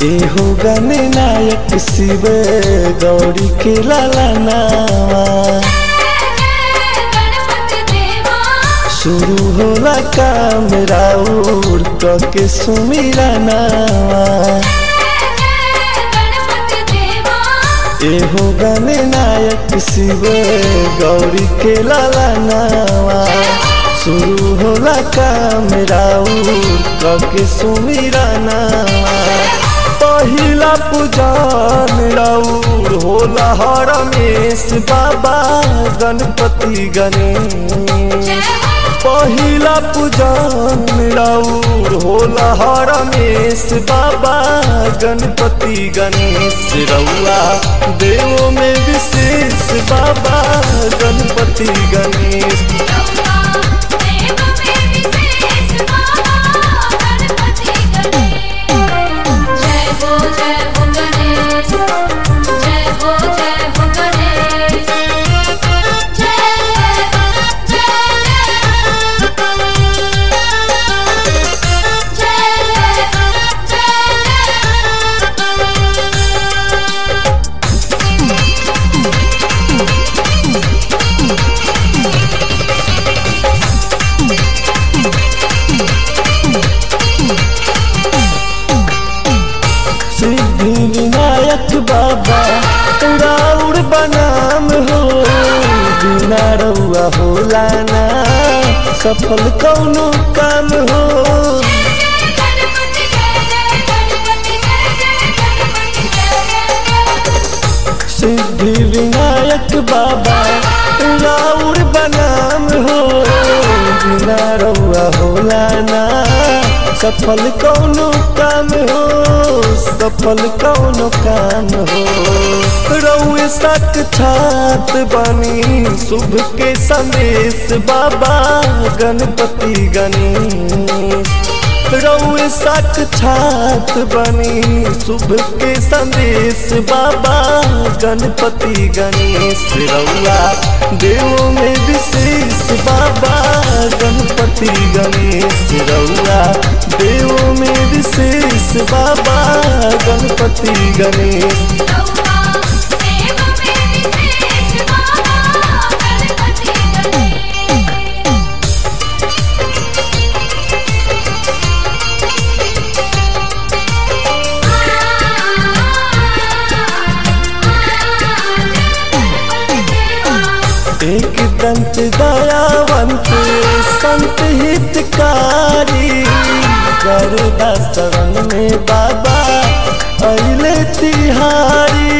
एहो गने नायक शिव गौरी के लाला नावा शुरू होला काम राउर के सुमिरा नावा एहो गने नायक शिव गौरी के लाला नावा शुरू होला काम राउर के सुमिरा नावा पहिला पूजन राउर होला हरमेश बाबा गणपति गणेश पहिला पूजन राउर होला हरमेश बाबा गणपति गणेश रउआ देव में विशेष बाबा गणपति गणेश जय हो जय हो गणेश जय हो जय हो गणेश जय सिद्धि विनायक बाबा राउर बनाम हो बिना रउआ होला ना सफल कौनो काम हो सिद्धि विनायक बाबा राउर बनाम हो बिना रउआ होला ना सफल कौनो काम हो सफल कौनो काम हो रउए सक छात बनी शुभ के संदेश बाबा गणपति गणेश रउए सक छात बनी शुभ के संदेश बाबा गणपति गणेश रउआ देव में विशेष बाबा गणपति गणेश रउआ देव में विशेष बाबा गणपति गणेश एक दंत दयावंत संत हितकारी गरुदा शरण में बाबा अले तिहारी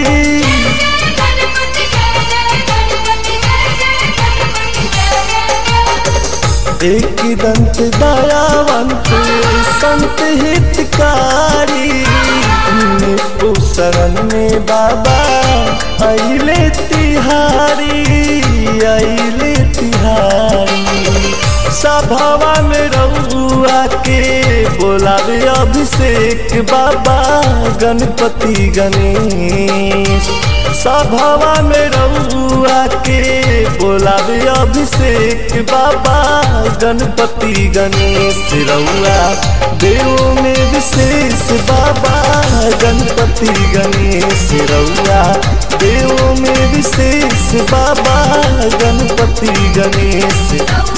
एक दंत दयावंत संत हितकारी निपु शरण में बाबा अले तिहारी अले तिहारी सभावा में रउआ के बोलावे अभिषेक बाबा गणपति गणेश सभावा में रउआ के बोलावे अभिषेक बाबा गणपति गणेश रउआ देव में विशेष बाबा गणपति गणेश रउआ देव में विशेष बाबा गणपति गणेश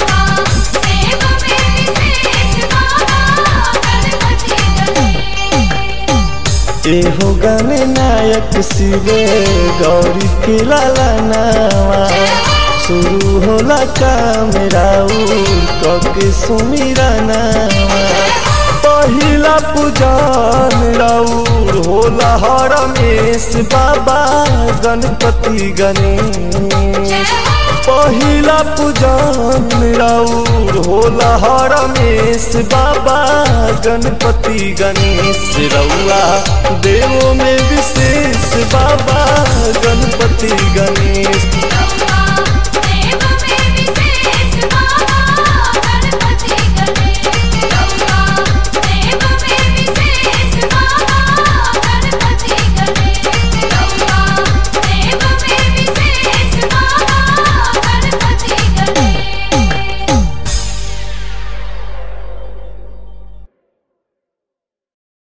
एहो गने नायक शिवे गौरी के लाला नावा शुरू होला काम राउर के सुमिरा नावा पहिला पूजन राउर होला हरमेश बाबा गणपति गणेश पहिला पूजन राउर होला हरमेश बाबा गणपति गणेश रउआ देव में विशेष बाबा गणपति गणेश